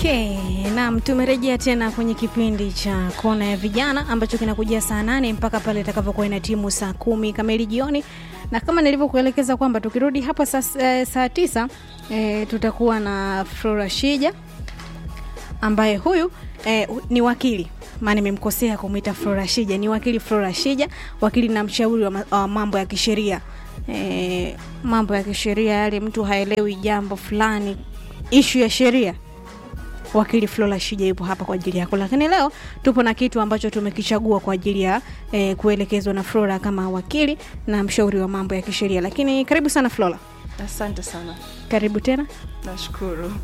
Okay, naam, tumerejea tena kwenye kipindi cha kona ya vijana ambacho kinakujia saa nane mpaka pale itakavyokuwa ina timu saa kumi kamili jioni, na kama nilivyokuelekeza kwamba tukirudi hapa saa, eh, saa tisa eh, tutakuwa na Flora Shija ambaye huyu eh, ni wakili maana nimemkosea kumwita Flora Shija, ni wakili Flora Shija, wakili na mshauri wa, ma, wa mambo ya kisheria eh, mambo ya kisheria yale mtu haelewi jambo fulani, ishu ya sheria wakili Flora Shija yupo hapa kwa ajili yako, lakini leo tupo na kitu ambacho tumekichagua kwa ajili ya eh, kuelekezwa na Flora kama wakili na mshauri wa mambo ya kisheria. Lakini karibu sana Flora, Asante sana, karibu tena. nashukuru.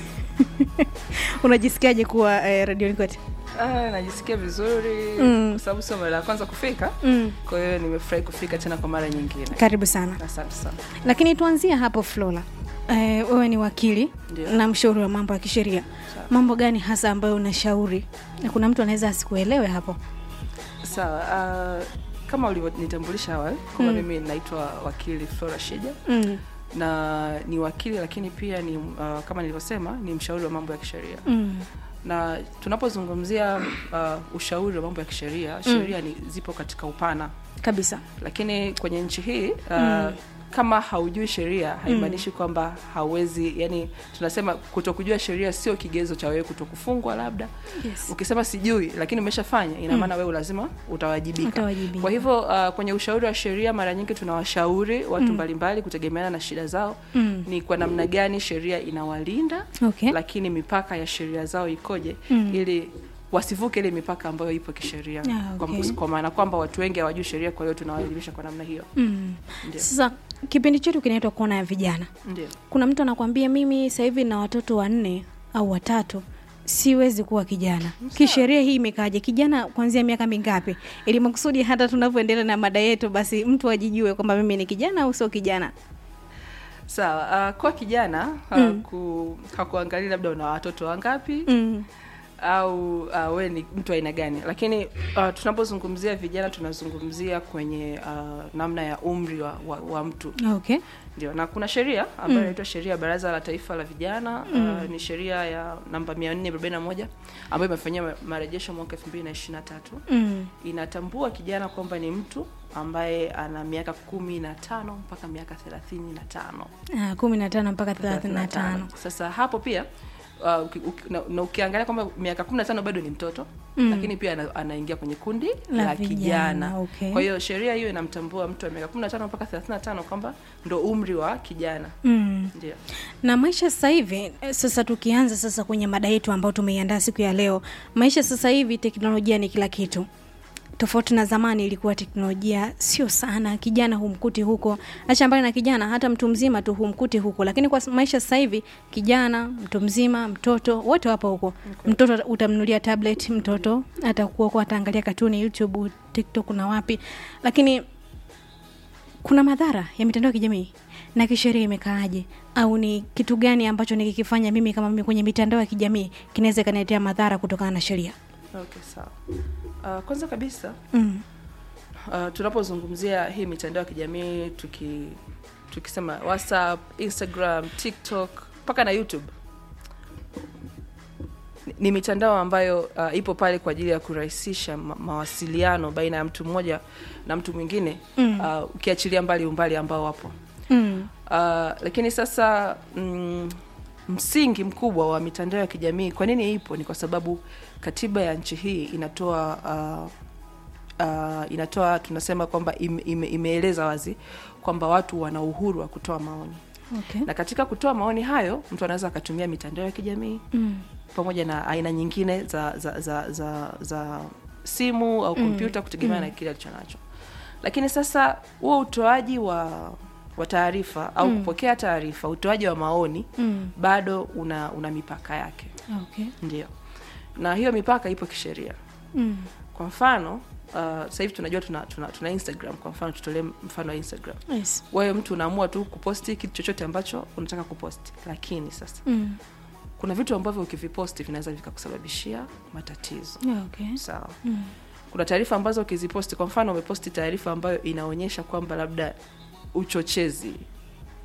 Unajisikiaje kuwa eh, radioni kwetu? Ah, najisikia vizuri Mm. kwa sababu sio mara ya kwanza kufika, Mm, kwa hiyo nimefurahi kufika tena kwa mara nyingine. karibu sana. Asante sana. Lakini tuanzie hapo Flora. Eh, wewe ni wakili Ndio. na mshauri wa mambo ya kisheria. Sawa. Mambo gani hasa ambayo unashauri? Na kuna mtu anaweza asikuelewe hapo. Sawa, ah, kama ulivyonitambulisha awali kwamba Mm. mimi naitwa wakili Flora Shija Mm, na ni wakili lakini pia ni ah, kama nilivyosema ni mshauri wa mambo ya kisheria mm, na tunapozungumzia uh, ushauri wa mambo ya kisheria sheria ni zipo katika upana kabisa. lakini kwenye nchi hii uh, Mm. kama haujui sheria haimaanishi kwamba hauwezi yani tunasema kutokujua sheria sio kigezo cha wewe kutokufungwa labda Yes. ukisema sijui lakini umeshafanya ina maana wewe lazima utawajibika Utawajibika. kwa hivyo uh, kwenye ushauri wa sheria mara nyingi tunawashauri watu mbalimbali kutegemeana na shida zao Mm. ni kwa namna gani sheria inawalinda Okay. lakini mipaka ya sheria zao ikoje Mm. ili wasivuke ile mipaka ambayo ipo kisheria Ah, kwa, okay. kwa maana kwamba watu wengi hawajui sheria kwa hiyo tunawaelimisha kwa namna hiyo Mm. Ndio. Sasa kipindi chetu kinaitwa kona ya vijana. ndio Kuna mtu anakwambia mimi sasa hivi na watoto wanne au watatu siwezi kuwa kijana. Kisheria hii imekaaje? Kijana kuanzia miaka mingapi? Ili makusudi hata tunavyoendelea na mada yetu, basi mtu ajijue kwamba mimi ni kijana au sio kijana. sawa uh, kwa kijana uh, Mm. ku, hakuangalia labda una watoto wangapi Mm. au uh, we ni mtu aina gani lakini uh, tunapozungumzia vijana tunazungumzia kwenye uh, namna ya umri wa, wa, wa mtu Okay. ndio na kuna sheria ambayo inaitwa sheria ya baraza la taifa la vijana uh, ni sheria ya namba 441 ambayo imefanyia ma- marejesho mwaka 2023 Mm. inatambua kijana kwamba ni mtu ambaye ana miaka kumi na tano mpaka miaka thelathini na tano Ah, kumi na tano mpaka thelathini na tano. sasa hapo pia uh, uki, uki, na, na ukiangalia kwamba miaka kumi na tano bado ni mtoto Mm. lakini pia ana, anaingia kwenye kundi La la, vijana, kijana okay. kwa hiyo sheria hiyo inamtambua mtu wa miaka kumi na tano mpaka thelathini na tano kwamba ndo umri wa kijana Mm. ndio na maisha sasa hivi eh, sasa tukianza sasa kwenye mada yetu ambayo tumeiandaa siku ya leo maisha sasa hivi teknolojia ni kila kitu tofauti na zamani ilikuwa teknolojia sio sana kijana humkuti huko acha mbali na kijana hata mtu mzima tu humkuti huko lakini kwa maisha sasa hivi kijana mtu mzima mtoto wote wapo huko mtoto utamnulia tablet mtoto atakuwa huko ataangalia katuni youtube tiktok na wapi lakini kuna madhara ya mitandao ya kijamii na kisheria imekaaje au ni kitu gani ambacho nikikifanya mimi kama mimi kwenye mitandao ya kijamii kinaweza ikaniletea madhara kutokana na sheria okay sawa uh, kwanza kabisa mm. uh, tunapozungumzia hii mitandao ya kijamii tuki tukisema whatsapp instagram tiktok mpaka na youtube ni- ni mitandao ambayo uh, ipo pale kwa ajili ya kurahisisha ma- mawasiliano baina ya mtu mmoja na mtu mwingine Mm. uh, ukiachilia mbali umbali ambao wapo Mm. uh, lakini sasa mm, msingi mkubwa wa mitandao ya kijamii kwa nini ipo ni kwa sababu katiba ya nchi hii inatoa uh, uh, inatoa tunasema kwamba ime, ime, imeeleza wazi kwamba watu wana uhuru wa kutoa maoni Okay. na katika kutoa maoni hayo mtu anaweza akatumia mitandao ya kijamii Mm. pamoja na aina nyingine za za za, za, za simu au kompyuta kutegemea na kile alicho nacho lakini sasa huo utoaji wa wa taarifa au kupokea taarifa utoaji wa maoni Mm. bado una una mipaka yake Okay. ndio na hiyo mipaka ipo kisheria Mm. kwa mfano uh, sasa hivi tunajua tuna, tuna, tuna instagram kwa mfano tutolee mfano wa instagram Yes. wewe mtu unaamua tu kuposti kitu chochote ambacho unataka kuposti lakini sasa Mm. kuna vitu ambavyo ukiviposti vinaweza vikakusababishia matatizo Yeah, okay. sawa Mm. kuna taarifa ambazo ukiziposti kwa mfano umeposti taarifa ambayo inaonyesha kwamba labda uchochezi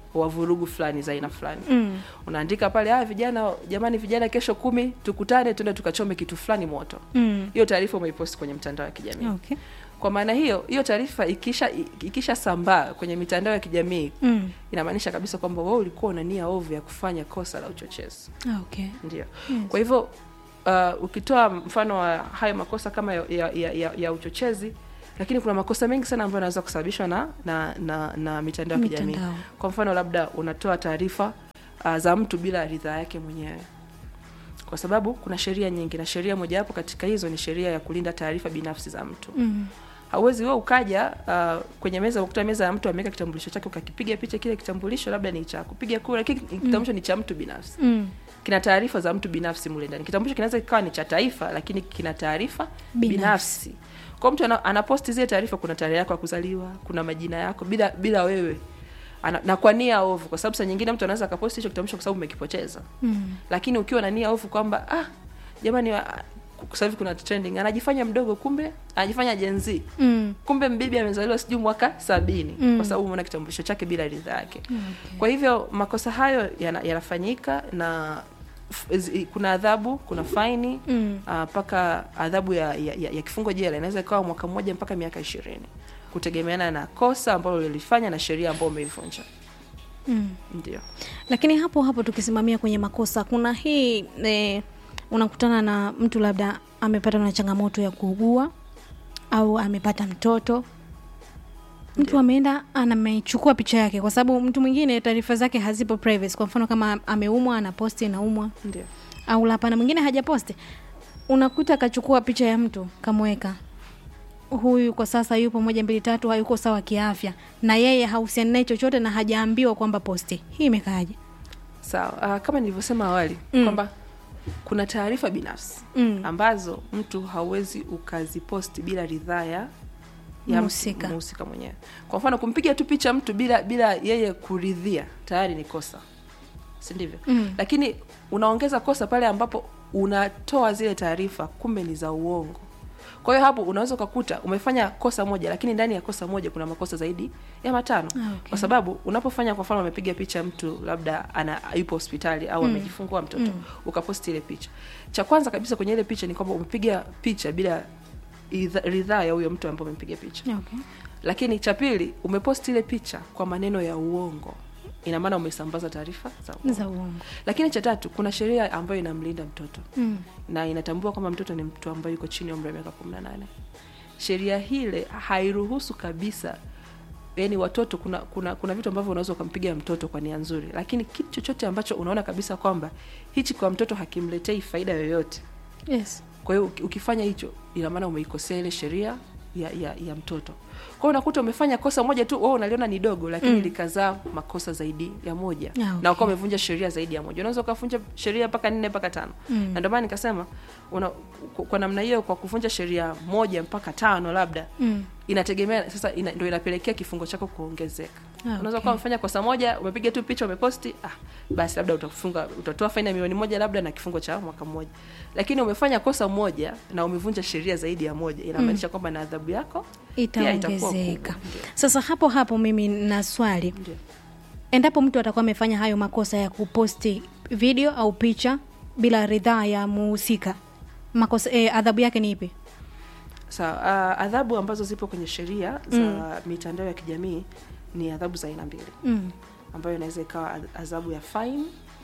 wa vurugu fulani za aina fulani Mm. unaandika pale ah, vijana jamani vijana kesho kumi tukutane tuende tukachome kitu fulani moto Mm. hiyo taarifa umeiposti kwenye mtandao wa kijamii Okay. kwa maana hiyo hiyo taarifa ikisha ikisha sambaa kwenye mitandao ya kijamii Mm. inamaanisha kabisa kwamba wewe ulikuwa una nia ovu ya kufanya kosa la uchochezi Ah, Okay. ndio Yes. kwa hivyo uh, ukitoa mfano wa hayo makosa kama ya, ya, ya, ya, ya uchochezi lakini kuna makosa mengi sana ambayo yanaweza kusababishwa na na, na, na mitandao ya kijamii Mitandao. kwa mfano labda unatoa taarifa uh, za mtu bila ridhaa yake mwenyewe kwa sababu kuna sheria nyingi na sheria mojawapo katika hizo ni sheria ya kulinda taarifa binafsi za mtu Mm. hauwezi wewe ukaja uh, kwenye meza ukuta meza ya mtu ameweka kitambulisho chake ukakipiga picha kile kitambulisho labda ni cha kupiga kura lakini kitambulisho ni cha mtu binafsi Mm. kina taarifa za mtu binafsi mule ndani kitambulisho kinaweza kikawa ni cha taifa lakini kina taarifa Binafsi. binafsi, kwa mtu ana, anaposti zile taarifa kuna tarehe yako ya kuzaliwa kuna majina yako bila bila wewe ana, na kwa nia ovu kwa sababu saa nyingine mtu anaweza akaposti hicho kitambulisho kwa sababu umekipoteza Mm. lakini ukiwa na nia ovu kwamba ah jamani ah, sasa hivi kuna trending anajifanya mdogo kumbe anajifanya Gen Z Mm. kumbe mbibi amezaliwa sijui mwaka sabini Mm. kwa sababu umeona kitambulisho chake bila ridhaa yake Okay. kwa hivyo makosa hayo yana- yanafanyika na f- zi- kuna adhabu kuna faini Mm. ah, mpaka adhabu ya, ya, ya, ya kifungo jela inaweza ikawa mwaka mmoja mpaka miaka ishirini kutegemeana na kosa ambalo lilifanya na sheria ambayo umeivunja Mm. ndio lakini hapo hapo tukisimamia kwenye makosa kuna hii eh, unakutana na mtu labda amepata na changamoto ya kuugua au amepata mtoto mtu ameenda anamechukua picha yake kwa sababu mtu mwingine taarifa zake hazipo privacy kwa mfano kama ameumwa anaposti anaumwa ndio au lapana mwingine hajaposti unakuta akachukua picha ya mtu kamweka huyu kwa sasa yupo moja mbili tatu hayuko sawa kiafya na yeye hahusiani naye chochote na hajaambiwa kwamba posti hii imekaaje sawa ah, kama nilivyosema awali Mm. kwamba kuna taarifa binafsi mm. ambazo mtu hauwezi ukaziposti bila ridhaa ya ya Mhusika. mtu- mhusika mwenyewe kwa mfano kumpiga tu picha mtu bila bila yeye kuridhia tayari ni kosa si ndivyo Mm. lakini unaongeza kosa pale ambapo unatoa zile taarifa kumbe ni za uongo kwa hiyo hapo unaweza ukakuta umefanya kosa moja lakini ndani ya kosa moja kuna makosa zaidi ya matano Ah, okay. kwa sababu unapofanya kwa mfano amepiga picha mtu labda ana yupo hospitali au amejifungua mtoto Mm. ukaposti ile picha cha kwanza kabisa kwenye ile picha ni kwamba umepiga picha bila idha- ridhaa ya huyo mtu ambaye umepiga picha okay. lakini cha pili umeposti ile picha kwa maneno ya uongo ina maana umesambaza taarifa za uongo. za uongo lakini cha tatu kuna sheria ambayo inamlinda mtoto mm. na inatambua kwamba mtoto ni mtu ambaye yuko chini ya umri wa miaka kumi na nane sheria hile hairuhusu kabisa yani watoto kuna kuna kuna vitu ambavyo unaweza ukampiga mtoto kwa nia nzuri lakini kitu chochote ambacho unaona kabisa kwamba hichi kwa mtoto hakimletei faida yoyote yes kwa hiyo uki- ukifanya hicho ina maana umeikosea ile sheria ya, ya, ya mtoto kwa hiyo unakuta umefanya kosa moja tu wewe unaliona ni dogo lakini Mm. likazaa makosa zaidi ya moja Ah, okay. na ukawa umevunja sheria zaidi ya moja unaweza ukavunja sheria mpaka nne mpaka tano Mm. na ndio maana nikasema una, kwa- kwa namna hiyo kwa kuvunja sheria moja mpaka tano labda mm. inategemea sasa ina, ndio inapelekea kifungo chako kuongezeka Ah, unaweza okay. kuwa umefanya kosa moja umepiga tu picha umeposti ah, basi labda utafunga utatoa faini ya milioni moja labda na kifungo cha mwaka mmoja lakini umefanya kosa moja na umevunja sheria zaidi ya moja inamaanisha kwamba na adhabu yako pia itakuwa itaongezeka kubwa. Ndio. sasa hapo hapo mimi na swali Ndio. endapo mtu atakuwa amefanya hayo makosa ya kuposti video au picha bila ridhaa ya muhusika makosa eh, adhabu yake ni ipi Sawa, uh, adhabu ambazo zipo kwenye sheria za mitandao ya kijamii ni adhabu za aina mbili mm. ambayo inaweza ikawa adh- adhabu ya fine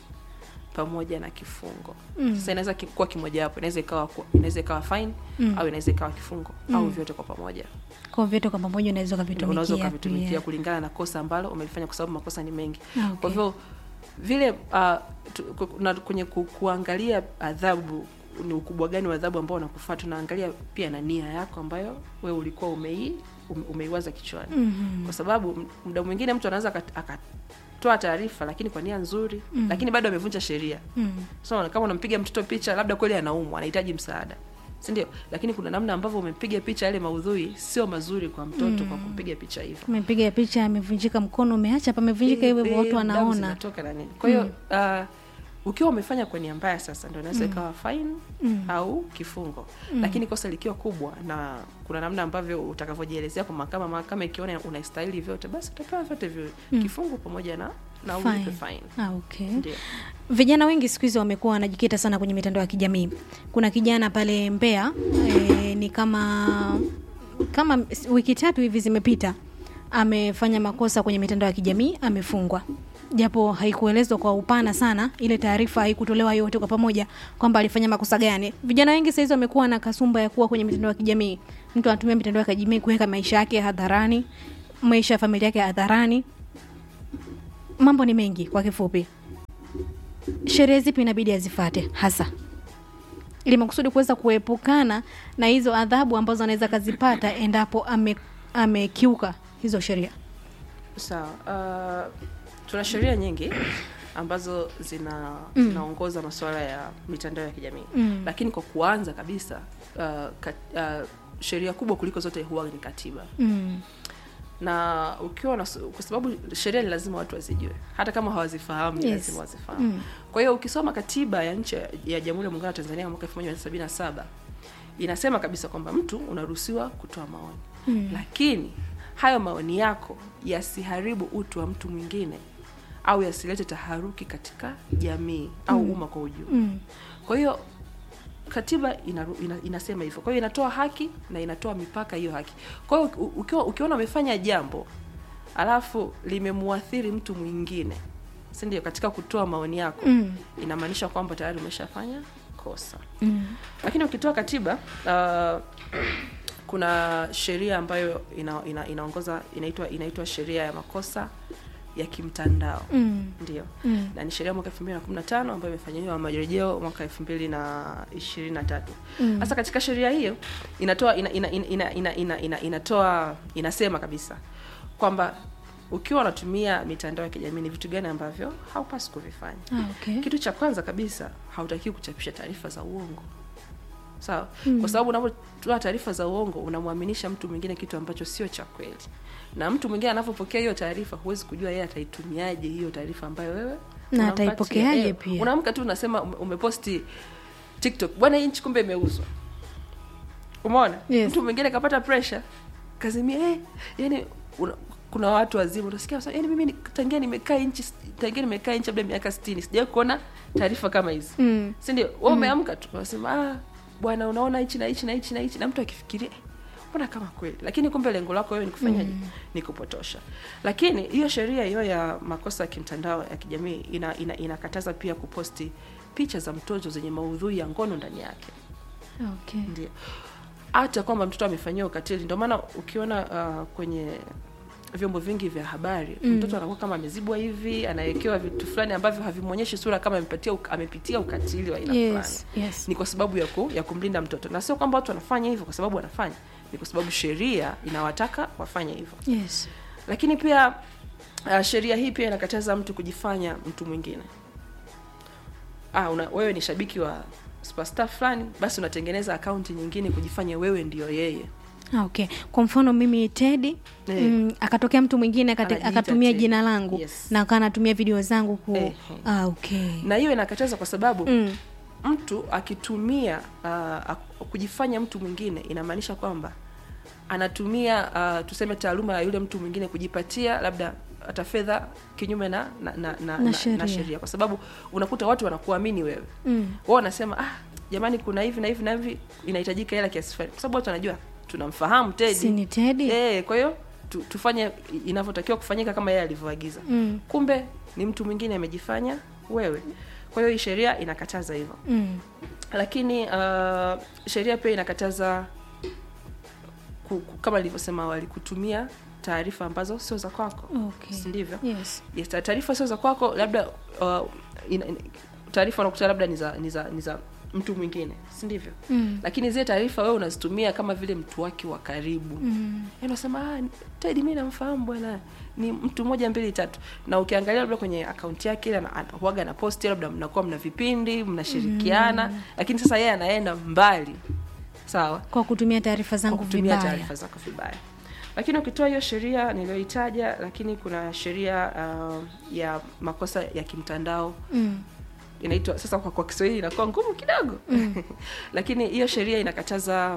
pamoja na kifungo Mm. sasa inaweza ki- kuwa kimojawapo inaweza ikawa ku- inaweza ikawa fine Mm. au inaweza ikawa kifungo au vyote kwa pamoja kwa vyote kwa pamoja unaweza unaweza ukavitumikia ukavitumikia pia. kulingana na kosa ambalo umelifanya kwa sababu makosa ni mengi Ah, okay. kwa hivyo vile uh, tu, ku- na kwenye ku, kuangalia adhabu ni ukubwa gani wa adhabu ambao unakufaa tunaangalia pia na nia yako ambayo we ulikuwa umei ume- umeiwaza kichwani Mhm. kwa sababu m- muda mwingine mtu anaweza akat- akatoa taarifa lakini kwa nia nzuri Mm. lakini bado amevunja sheria Mm. so kama unampiga mtoto picha labda kweli anaumwa anahitaji msaada si ndio lakini kuna namna ambavyo umepiga picha yale maudhui sio mazuri kwa mtoto kwa kumpiga picha hivyo umepiga picha amevunjika mkono umeacha pamevunjika hivyo hivyo, Eh, watu damu wanaona zinatoka na nini kwa hiyo uh, ukiwa umefanya kwa nia mbaya sasa ndio inaweza ikawa fine Mm. au kifungo lakini kosa likiwa kubwa na kuna namna ambavyo utakavyojielezea kwa mahakama mahakama ikiona unastahili vyote basi utapewa vyote viwili kifungo pamoja na na Fine. ulipe fine Ah, okay. ndio vijana wengi siku hizi wamekuwa wanajikita sana kwenye mitandao ya kijamii kuna kijana pale mbea e, ni kama kama wiki tatu hivi zimepita amefanya makosa kwenye mitandao ya kijamii amefungwa japo haikuelezwa kwa upana sana ile taarifa haikutolewa yote kwa pamoja kwamba alifanya makosa gani vijana wengi sahizi wamekuwa na kasumba ya kuwa kwenye mitandao ya kijamii mtu anatumia mitandao ya kijamii kuweka maisha yake hadharani maisha ya familia yake hadharani mambo ni mengi kwa kifupi sheria zipi inabidi azifate hasa ili makusudi kuweza kuepukana na hizo adhabu ambazo anaweza akazipata endapo ame- amekiuka hizo sheria sawa uh, tuna sheria nyingi ambazo zina zinaongoza masuala ya mitandao ya kijamii Mm. lakini kwa kuanza kabisa uh, kat, uh, sheria kubwa kuliko zote huwa ni katiba mm. na ukiwa na kwa sababu sheria ni lazima watu wazijue hata kama hawazifahamu ni Yes. lazima wazifahamu Mm. kwa hiyo ukisoma katiba ya nchi ya jamhuri ya muungano wa tanzania mwaka 1977 inasema kabisa kwamba mtu unaruhusiwa kutoa maoni Mm. lakini hayo maoni yako yasiharibu utu wa mtu mwingine au yasilete taharuki katika jamii au umma kwa ujumla Mm. kwa hiyo katiba inaru, ina, inasema hivyo kwa hiyo inatoa haki na inatoa mipaka hiyo haki kwa hiyo u- ukiwa ukiona umefanya jambo alafu limemuathiri mtu mwingine si ndio katika kutoa maoni yako Mm. inamaanisha kwamba tayari umeshafanya kosa Mm. lakini ukitoa katiba uh, kuna sheria ambayo ina, ina, inaongoza inaitwa inaitwa sheria ya makosa ya kimtandao Mm. ndio Mm. na ni sheria mwaka 2015 ambayo imefanyiwa marejeo mwaka 2023 Mm. sasa katika sheria hiyo inatoa ina, ina, ina, ina, ina, ina, ina, inatoa inasema kabisa kwamba ukiwa unatumia mitandao ya kijamii ni vitu gani ambavyo haupasi kuvifanya Ah, okay. kitu cha kwanza kabisa hautakiwi kuchapisha taarifa za uongo sawa Mm. kwa sababu unapotoa taarifa za uongo unamwaminisha mtu mwingine kitu ambacho sio cha kweli na mtu mwingine anavyopokea hiyo taarifa huwezi kujua yeye ataitumiaje hiyo taarifa ambayo wewe Na unampatia. ataipokeaje Eh, pia. unaamka tu unasema ume- umeposti tiktok bwana hii nchi kumbe imeuzwa umeona Yes. mtu mwingine kapata pressure kazimia eh, yani una, kuna watu wazima utasikia wanasema, yani mimi ni- tangia nimekaa nchi tangia nimekaa nchi labda miaka 60 sijawahi kuona taarifa kama hizi Mm. si ndio wewe umeamka tu unasema ah bwana unaona hichi na hichi na hichi na hichi na mtu akifikiria "Eh, mbona kama kweli lakini kumbe lengo lako wewe ni kufanyaje ni kupotosha lakini hiyo sheria hiyo ya makosa ya kimtandao ya kijamii ina, ina, inakataza pia kuposti picha za mtoto zenye maudhui ya ngono ndani yake Okay. ndio hata kwamba mtoto amefanyiwa ukatili ndio maana ukiona uh, kwenye vyombo vingi vya habari Mm. mtoto anakuwa kama amezibwa hivi anawekewa vitu fulani ambavyo havimwonyeshi sura kama amepatia uk- amepitia ukatili wa aina fulani Yes. Yes. ni kwa sababu ya, ku, ya kumlinda mtoto na sio kwamba watu wanafanya hivyo kwa sababu wanafanya ni kwa sababu sheria inawataka wafanye hivyo Yes. lakini pia uh, sheria hii pia inakataza mtu kujifanya mtu mwingine ah, una, wewe ni shabiki wa superstar fulani basi unatengeneza akaunti nyingine kujifanya wewe ndio yeye Ah, okay kwa mfano mimi tedi Eh. mm, akatokea mtu mwingine akate- Anajiita akatumia Teddy. jina langu Yes. na akawa anatumia video zangu ku Eh, eh. ah, okay na hiyo inakataza kwa sababu mm. mtu akitumia uh, kujifanya mtu mwingine inamaanisha kwamba anatumia uh, tuseme taaluma ya yule mtu mwingine kujipatia labda hata fedha kinyume na na, na, na, Na na, sheria. na sheria kwa sababu unakuta watu wanakuamini wewe Mm. wao wanasema ah jamani kuna hivi na hivi na hivi inahitajika hela kiasi fulani kwa sababu watu wanajua tunamfahamu Teddy si ni tedi eh kwa hiyo tu, tufanye inavyotakiwa kufanyika kama yeye alivyoagiza mm. kumbe ni mtu mwingine amejifanya wewe kwa hiyo hii sheria inakataza hivyo Mm. lakini uh, sheria pia inakataza ku, ku, kama nilivyosema awali kutumia taarifa ambazo sio za kwako Okay. si ndivyo yes yes, ta- taarifa sio za kwako labda uh, ina- ina- taarifa unakuta labda ni za ni za ni za mtu mwingine si ndivyo mm. lakini zile taarifa wewe unazitumia kama vile mtu wake wa karibu Mm. Yaani unasema ah, Teddy mimi namfahamu bwana ni mtu moja mbili tatu na ukiangalia labda kwenye akaunti yake ile ana- ana- huwaga na posti labda mnakuwa mna vipindi mnashirikiana lakini sasa yeye anaenda mbali sawa kwa kutumia taarifa kwa zangu kutumia vibaya taarifa zako vibaya lakini ukitoa hiyo sheria niliyoitaja lakini kuna sheria uh, ya makosa ya kimtandao mm. inaitwa sasa kwa, kwa kiswahili inakuwa ngumu kidogo mm. lakini hiyo sheria inakataza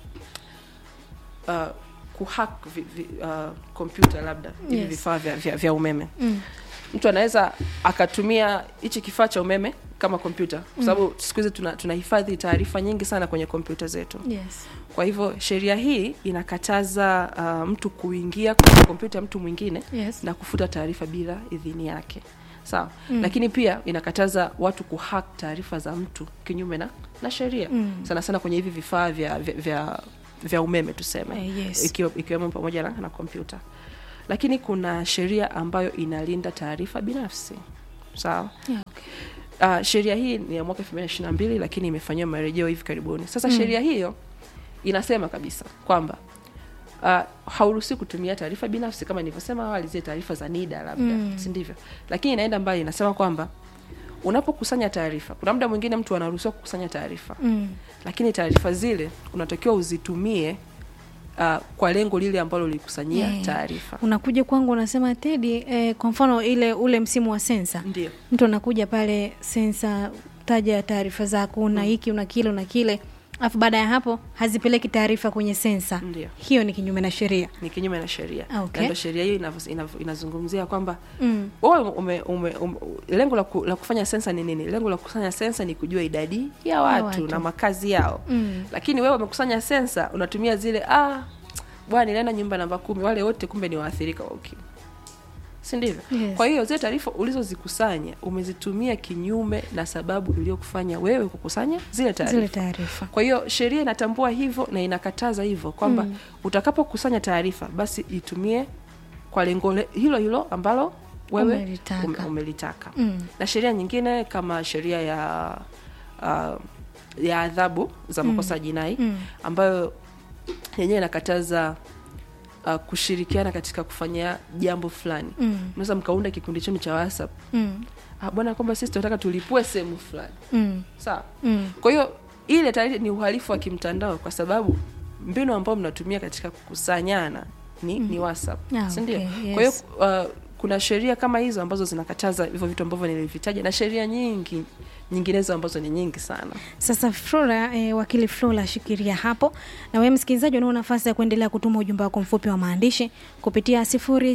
uh, kuhack vi, vi, uh, kompyuta labda hivi Yes. vifaa vya, vya, vya umeme Mm. mtu anaweza akatumia hichi kifaa cha umeme kama kompyuta kwa sababu siku hizi tuna- tunahifadhi taarifa nyingi sana kwenye kompyuta zetu yes. kwa hivyo sheria hii inakataza uh, mtu kuingia kwenye kompyuta ya mtu mwingine Yes. na kufuta taarifa bila idhini yake sawa mm. lakini pia inakataza watu kuhack taarifa za mtu kinyume na, na sheria mm. sana sana kwenye hivi vifaa vya, vya, vya, vya umeme tuseme Eh, yes. ikiwa, ikiwemo pamoja na, na kompyuta lakini kuna sheria ambayo inalinda taarifa binafsi sawa Yeah, okay. uh, sheria hii ni ya mwaka 2022 lakini imefanyiwa marejeo hivi karibuni sasa mm. sheria hiyo inasema kabisa kwamba uh, hauruhusi kutumia taarifa binafsi kama nilivyosema awali zile taarifa za nida labda Mm. si ndivyo lakini inaenda mbali inasema kwamba unapokusanya taarifa kuna muda mwingine mtu anaruhusiwa kukusanya taarifa Mm. lakini taarifa zile unatakiwa uzitumie uh, kwa lengo lile ambalo ulikusanyia Yeah. taarifa unakuja kwangu unasema tedi eh, kwa mfano ile ule msimu wa sensa ndio mtu anakuja pale sensa taja taarifa zako una hiki una kile una kile alafu baada ya hapo hazipeleki taarifa kwenye sensa Ndio. hiyo ni kinyume na sheria ni kinyume na sheria Ah, okay. Na ndio sheria hiyo inavyo- inavyo- inazungumzia kwamba mm. wewe ume, ume, ume, lengo la, ku, la kufanya sensa ni nini lengo la kukusanya sensa ni kujua idadi ya watu, watu. na makazi yao Mm. lakini wewe umekusanya sensa unatumia zile ah bwana nilienda nyumba namba kumi wale wote kumbe ni waathirika wa ukimwi si ndivyo Yes. kwa hiyo zile taarifa ulizozikusanya umezitumia kinyume na sababu iliyokufanya wewe kukusanya zile zile taarifa taarifa kwa hiyo sheria inatambua hivyo na inakataza hivyo kwamba mm. utakapokusanya taarifa basi itumie kwa lengo le- hilo hilo ambalo wewe Umelitaka. ume- umelitaka Mm. na sheria nyingine kama sheria ya uh, ya adhabu za makosa ya jinai Mm. ambayo yenyewe inakataza uh, kushirikiana katika kufanya jambo fulani Mm. mnaweza mkaunda kikundi chenu cha whatsapp Mm. ah, bwana kwamba sisi tunataka tulipue sehemu fulani Mm. sawa Mm. kwa hiyo ile tayari ni uhalifu wa kimtandao kwa sababu mbinu ambayo mnatumia katika kukusanyana ni, ni whatsapp Ah, si ndio? okay, kwa hiyo yes. uh, kuna sheria kama hizo ambazo zinakataza hivyo vitu ambavyo nilivitaja na sheria nyingi nyinginezo ambazo ni nyingi sana Sasa Flora, eh, wakili Flora, shikilia hapo. Na wewe msikilizaji, unao nafasi ya kuendelea kutuma ujumbe wako mfupi wa maandishi kupitia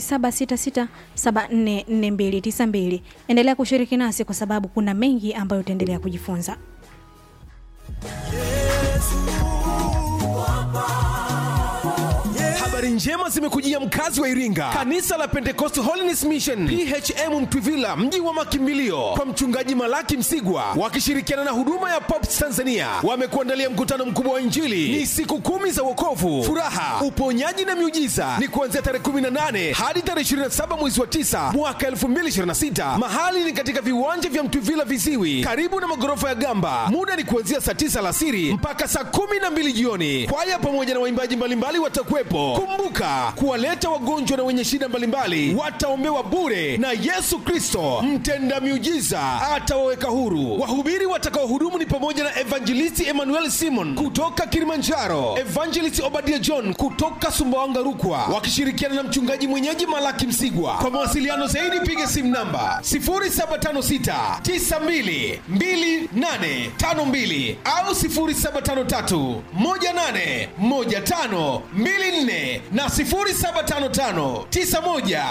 0766744292. Endelea kushiriki nasi kwa sababu kuna mengi ambayo utaendelea kujifunza. habari njema zimekujia mkazi wa iringa kanisa la pentecost holiness mission phm mtwivila mji wa makimbilio kwa mchungaji malaki msigwa wakishirikiana na huduma ya pops tanzania wamekuandalia mkutano mkubwa wa injili ni siku kumi za wokovu furaha uponyaji na miujiza ni kuanzia tarehe 18 hadi tarehe 27 mwezi wa 9 mwaka 2026 mahali ni katika viwanja vya mtwivila viziwi karibu na magorofa ya gamba muda ni kuanzia saa 9 alasiri mpaka saa 12 jioni kwaya pamoja na waimbaji mbalimbali watakuwepo kumbuka kuwaleta wagonjwa na wenye shida mbalimbali wataombewa bure na yesu kristo mtenda miujiza atawaweka huru wahubiri watakaohudumu ni pamoja na evangelisti emmanuel simon kutoka kilimanjaro evangelist obadia john kutoka sumbawanga rukwa wakishirikiana na mchungaji mwenyeji malaki msigwa kwa mawasiliano zaidi piga simu namba 0756 92 2852 au 0753 18 15 24 na 0755 91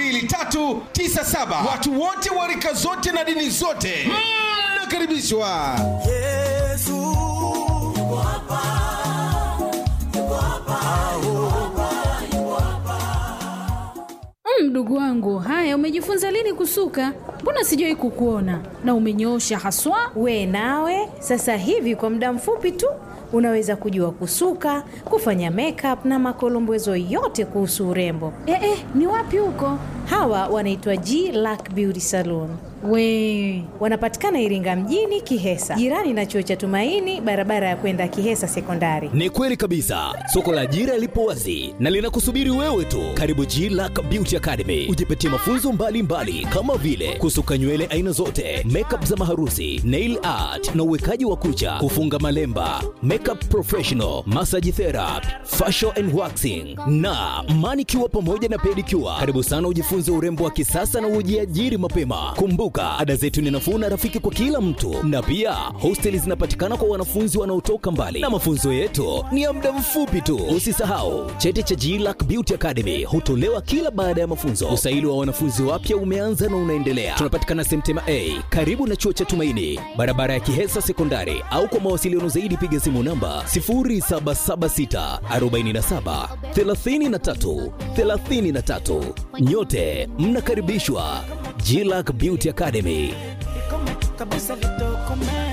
2397. Watu wote wa rika zote na dini zote mnakaribishwa. Yesu yuko hapa, yuko hapa, yuko hapa, yuko hapa. Mm, Mdogo wangu, haya umejifunza lini kusuka? Mbona sijawahi kukuona na umenyoosha haswa. We nawe sasa hivi kwa muda mfupi tu unaweza kujua kusuka, kufanya makeup na makolombezo yote kuhusu urembo. Eh, eh, ni wapi huko? Hawa wanaitwa G Lack Beauty Salon. We Wanapatikana Iringa mjini Kihesa, jirani na chuo cha Tumaini, barabara ya kwenda Kihesa Sekondari. Ni kweli kabisa, soko la ajira lipo wazi na linakusubiri wewe tu. Karibu G Lack Beauty Academy, ujipatie mafunzo mbalimbali mbali, kama vile kus kusuka nywele aina zote, makeup za maharusi, nail art na uwekaji wa kucha, kufunga malemba, makeup professional, massage therapy, facial and waxing na manicure pamoja na pedicure. Karibu sana ujifunze urembo wa kisasa na ujiajiri mapema. Kumbuka, ada zetu ni nafuu na rafiki kwa kila mtu, na pia hosteli zinapatikana kwa wanafunzi wanaotoka mbali, na mafunzo yetu ni ya muda mfupi tu. Usisahau cheti cha GLAC Beauty Academy hutolewa kila baada ya mafunzo. Usaili wa wanafunzi wapya umeanza na unaendelea. Tunapatikana Semtema A karibu na chuo cha Tumaini, barabara ya Kihesa Sekondari, au kwa mawasiliano zaidi piga simu namba 0776 47 33 33. Nyote mnakaribishwa GLAC Beauty Academy. kabisa litokome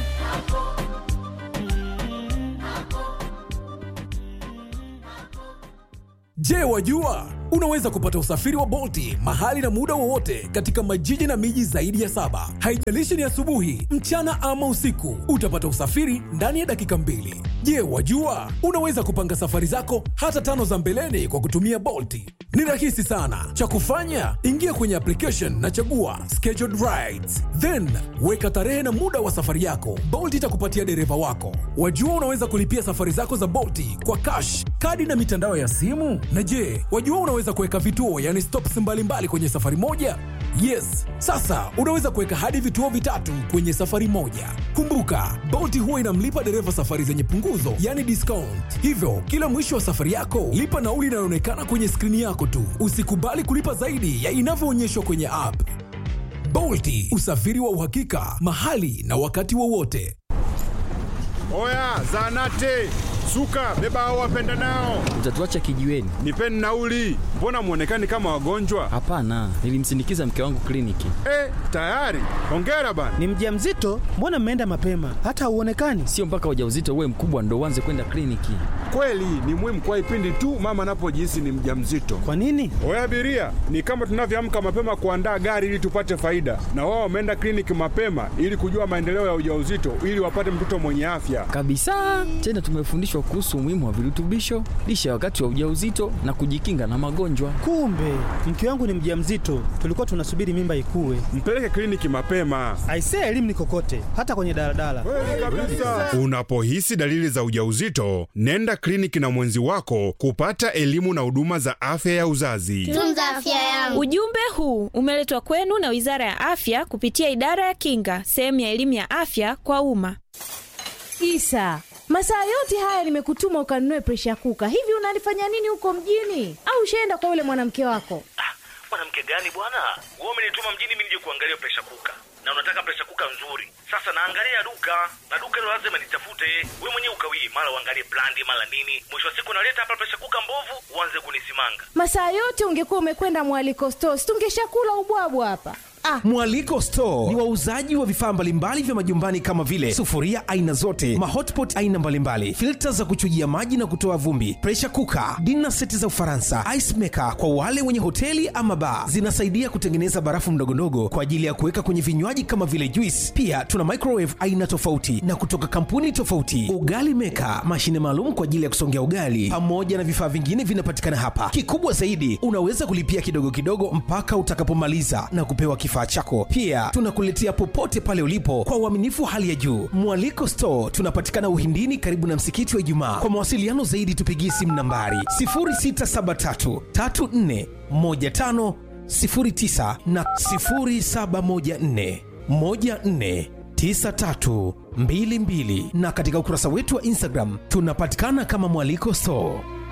Je, wajua unaweza kupata usafiri wa Bolti mahali na muda wowote katika majiji na miji zaidi ya saba. Haijalishi ni asubuhi, mchana ama usiku, utapata usafiri ndani ya dakika mbili. Je, wajua unaweza kupanga safari zako hata tano za mbeleni kwa kutumia Bolti? Ni rahisi sana. Cha kufanya, ingia kwenye application na chagua scheduled rides, then weka tarehe na muda wa safari yako. Bolt itakupatia dereva wako. Wajua unaweza kulipia safari zako za Bolti kwa cash, kadi na mitandao ya simu. Na je, wajua unaweza kuweka vituo, yani stops mbalimbali kwenye safari moja? Yes, sasa unaweza kuweka hadi vituo vitatu kwenye safari moja. Kumbuka, Bolt huwa inamlipa dereva safari zenye punguzo, yani discount. Hivyo, kila mwisho wa safari yako, lipa nauli inayoonekana kwenye skrini yako tu. Usikubali kulipa zaidi ya inavyoonyeshwa kwenye app. Bolti, usafiri wa uhakika, mahali na wakati wowote. Oya, zanate suka, beba hao wapenda nao, Utatuacha kijiweni? nipeni nauli. Mbona mwonekani kama wagonjwa? Hapana, nilimsindikiza mke wangu kliniki. Eh, tayari. Hongera bana. Ni mjamzito? Mbona mmeenda mapema? Hata hauonekani. Sio mpaka ujauzito uwe mkubwa ndo uanze kwenda kliniki. Kweli ni muhimu kwa ipindi tu mama anapojihisi ni mjamzito. Kwa nini? Oya abiria, ni kama tunavyoamka mapema kuandaa gari ili tupate faida, na wao wameenda kliniki mapema ili kujua maendeleo ya ujauzito ili wapate mtoto mwenye afya. Kabisa. Tena tumefundishwa kuhusu umuhimu wa virutubisho, lishe ya wakati wa ujauzito na kujikinga na magonjwa. Kumbe mke wangu ni mjamzito, tulikuwa tunasubiri mimba ikue. Mpeleke kliniki mapema. Aisee, elimu ni kokote, hata kwenye daladala. Unapohisi dalili za ujauzito, nenda kliniki na mwenzi wako kupata elimu na huduma za afya ya uzazi. Tunza afya yangu. Ujumbe huu umeletwa kwenu na Wizara ya Afya kupitia Idara ya Kinga, sehemu ya elimu ya afya kwa umma. Isa, masaa yote haya nimekutuma ukanunue presha kuka. Hivi unalifanya nini huko mjini? Au ushaenda kwa yule mwanamke wako? mwanamke gani bwana wewe umenituma mjini mimi nije kuangalia presha kuka na unataka presha kuka nzuri sasa naangalia duka na duka hilo lazima nitafute we mwenyewe ukawii mara uangalie brandi mara nini mwisho wa siku naleta hapa presha kuka mbovu uanze kunisimanga Masaa yote ungekuwa umekwenda mwaliko stores, tungeshakula ubwabwa hapa. Ah, Mwaliko Store ni wauzaji wa vifaa mbalimbali vya majumbani kama vile sufuria aina zote, mahotpot aina mbalimbali, filta za kuchujia maji na kutoa vumbi, pressure cooker, dinner seti za Ufaransa, ice maker kwa wale wenye hoteli ama bar. Zinasaidia kutengeneza barafu ndogondogo kwa ajili ya kuweka kwenye vinywaji kama vile juice. Pia tuna microwave aina tofauti na kutoka kampuni tofauti, ugali maker, mashine maalum kwa ajili ya kusongea ugali, pamoja na vifaa vingine vinapatikana hapa. Kikubwa zaidi, unaweza kulipia kidogo kidogo mpaka utakapomaliza na kupewa kifaa chako. Pia tunakuletea popote pale ulipo kwa uaminifu wa hali ya juu. Mwaliko Store tunapatikana Uhindini, karibu na msikiti wa Ijumaa. Kwa mawasiliano zaidi, tupigie simu nambari 0673 34 15 09 na 0714 14 9322 na katika ukurasa wetu wa Instagram tunapatikana kama Mwaliko Store.